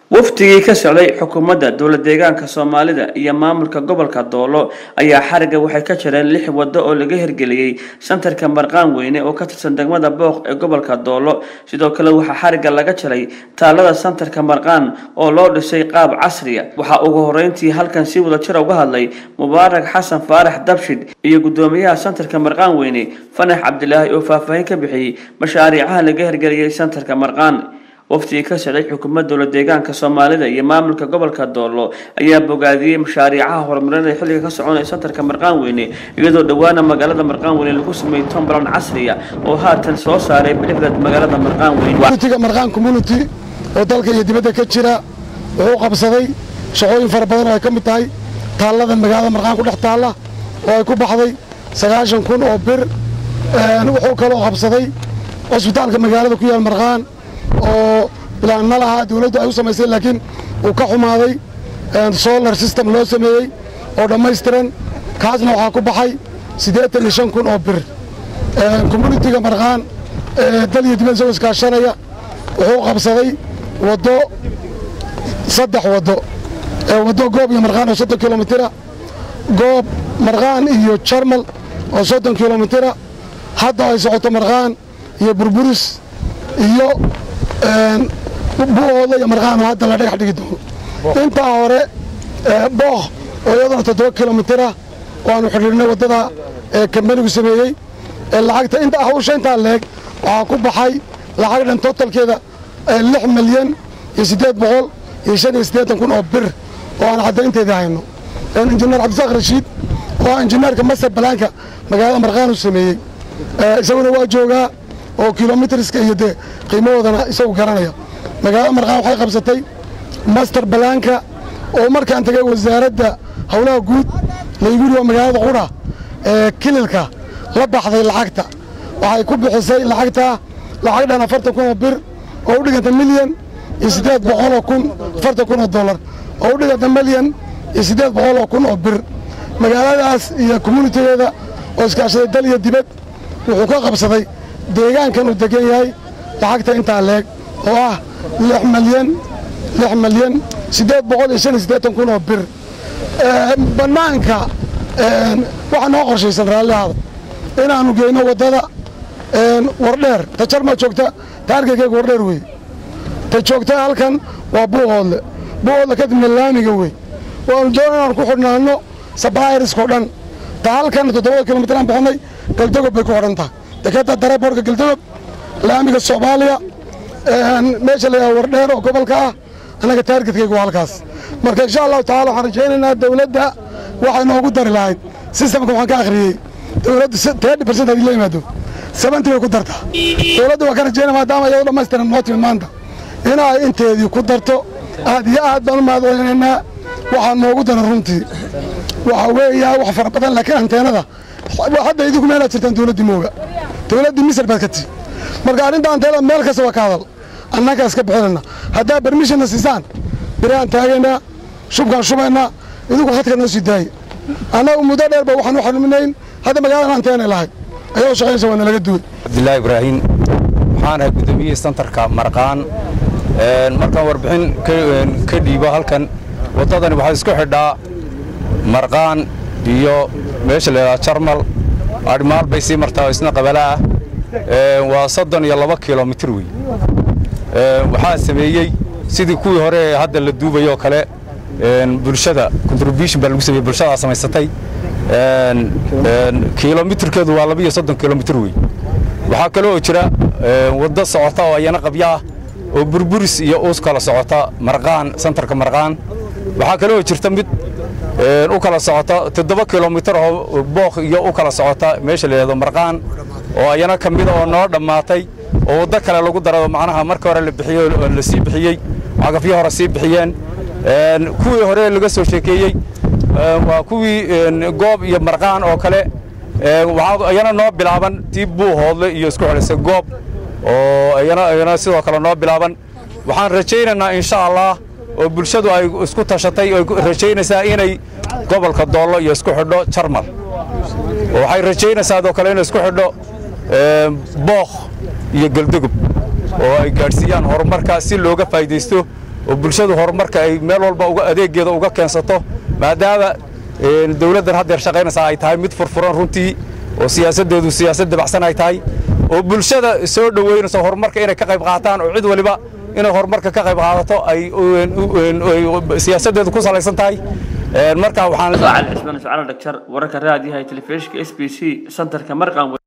wafdigii ka socday xukuumadda dowla deegaanka soomaalida iyo maamulka gobolka doolo ayaa xariga waxay ka jireen lix wado oo laga hirgeliyey santarka marqaan weyne oo ka tirsan degmada booq ee gobolka doolo sidoo kale waxaa xariga laga jiray taalada santarka marqaan oo loo dhisay qaab casriya waxaa ugu horeyntii halkan si wada jira uga hadlay mubaarak xasan faarax dabshid iyo gudoomiyaha santarka marqaan weyne fanax cabdilaahi oo faahfaahin ka bixiyey mashaariicaha laga hirgeliyey santarka marqaan waftigii ka socday xukuumadda dowla deegaanka soomaalida iyo maamulka gobolka doolo ayaa bogaadiyey mashaariicaha horumarinaya xilliga ka soconaya santarka marqaan weyne iyadoo dhowaana magaalada marqaan weyne lagu sameeyey tombalan casriya oo haatan soo saaray bilixda magaalada marqaan weyne tiga marqaan community oo dalka iyo dibadda ka jira wuxuu qabsaday shaqooyin fara badan oo ay ka mid tahay taallada magaalada marqaan ku dhex taalla oo ay ku baxday sagaashan kun oo bir wuxuu kaloo qabsaday cusbitaalka magaalada ku yaal marqaan oo bilaanna lahaa dawladdu ay u samaysay laakiin uu ka xumaaday solar system loo sameeyey oo dhammaystiran kaasna waxaa ku baxay siddeetan iyo shan kun oo bir communitiga marqaan dal iyo dibad isagoo iskaashanaya wuxuu qabsaday waddo saddex waddo waddo goob iyo marqaan oo soddon kilomitira goob marqaan iyo jarmal oo soddon kilomitira hadda ay socoto marqaan iyo burburis iyo bu'ooda iyo marqaan oo hadda la dhagax dhigi doono intaa hore booq oo iyaduna toddoba kilomitira oo aanu xidhiirnay waddada kambanigu sameeyey lacagta inta hawsha intaa leeg waxaa ku baxay lacag dhan totalkeeda lix milyan iyo siddeed boqol iyo shan iyo siddeetan kun oo bir oo aan caddaynteedii hayno injineer cabdisaaq rashiid oo ah injineerka master balaanka magaalada marqaan uu sameeyey isaguna waa joogaa oo kilomitriska iyo dee qiimahoodana isagu garanaya magaalada marqaan waxay qabsatay master balaanka oo markaan tagay wasaaradda howlaha guud laygu yidhi waa magaalada qudha ee kililka la baxday lacagta waxay ku bixisay lacagtaa lacag dhan afartan kun oo bir oo u dhiganta milyan iyo siddeed boqoloo kun afartan kun oo dollar oo u dhiganta milyan iyo siddeed boqoloo kun oo bir magaaladaas iyo communitigeeda oo iskaashaday dal iyo dibad wuxuu ka qabsaday deegaankan uu degan yahay lacagta intaa leeg oo ah lix milyan lix milyan siddeed boqol iyo shan iyo siddeetan kun oo bir bannaanka waxaa noo qorshaysan raallihaada inaannu geyno waddada wardheer ta jarma joogta ta arkaykeyga wardheer wey ta joogta halkan waa buuhoodle buuhoodle kadibna laamiga wey waanu doona inaanu ku xidhnaanno sabairiskao dhan ta halkan toddobada kilomitraan bixinay galdogob bay ku xidhan tahay dekadda dareeboorka galdogob laamiga soomaaliya meesha layaha wardheer oo gobolka ah annaga taargetkaygu waa halkaas marka insha allahu tacala waxaan rajaynaynaa dawladda waxay noogu dari lahayd sistamka waxaan ka akhriyey dawladdu tedi barcent hadii la yimaado seventy bay ku dartaa dawladda waan ka rajaynaya maadaama iyadoo dhammaystiran noo timid maanta inay inteedii ku darto aad iyo aad baan u mahadcelinaynaa waxaa noogu daran runtii waxa weeyaa wax fara badan laakiin anteenada hadda idinku meelaad jirtaan dawladdii mooga dawladdii misr baad ka tii marka arrinta anteenada meel kasta waa ka hadal annagaa iska bixinayna haddaa bermishonna siisaan biraan taagaynaa shubkaan shubaynaa idinku hadka noo sii daaya annagu muddo dheer ba waxaan u xanuminayn hadda magaaladan anteenay lahayd ayadoo shaqaynaysa waa nalaga duway cabdilaahi ibraahiim waxaan ahay gudoomiyihii santarka marqaan markaan warbixin ka dhiibo halkan waddadani waxaa isku xidhaa marqaan iyo meesha la yidhaha jarmal adhimaal bay sii martaa oo isna qabala ah waa soddon iyo laba kilomitir wey waxaa sameeyey sidii kuwii hore ee hadda la duubayoo kale bulshada contribution baa lagu sameeyey bulshadaa samaysatay kilomitirkeedu waa laba iyo soddon kilomitir wey waxaa kale oo jira waddo socota oo ayana qabyo ah oo burburis iyo uus kala socota marqaan santarka marqaan waxaa kale oo jirta mid u kala socota toddoba kilomitir oo booq iyo u kala socota meesha la yidhahdo marqaan oo ayana ka mida oo noo dhammaatay oo waddo kale lagu daro macnaha marka hore la bixiyey oo la sii bixiyey cagafyo hore sii bixiyeen kuwii hore laga soo sheekeeyey waa kuwii goob iyo marqaan oo kale waxaa ayana noo bilaaban tii buuhoodle iyo isku xidhisa goob oo ayana sidoo kale noo bilaaban waxaan rajaynaynaa insha allah oo bulshadu ay isku tashatay oo rajaynaysaa inay gobolka doollo iyo isku xidho jarmal oo waxay rajaynaysaa adoo kale inay isku xidho bookh iyo geldegub oo ay gaadhsiiyaan horumarka si looga faa'iidaysto oo bulshadu horumarka ay meel walba uga adeegeeda uga keensato maadaama dowladdan haddeer shaqaynaysaa ay tahay mid furfuran runtii oo siyaasaddeedu siyaasad dabacsan ay tahay oo bulshada soo dhoweynayso horumarka inay ka qayb qaataan oo cid waliba inay horumarka ka qayb qaadato ay siyaasaddeedu ku salaysan tahay marka waxaan cali cismaan iscaalo dhagjar wararka raadiyaha telefishinka s b c santarka marqan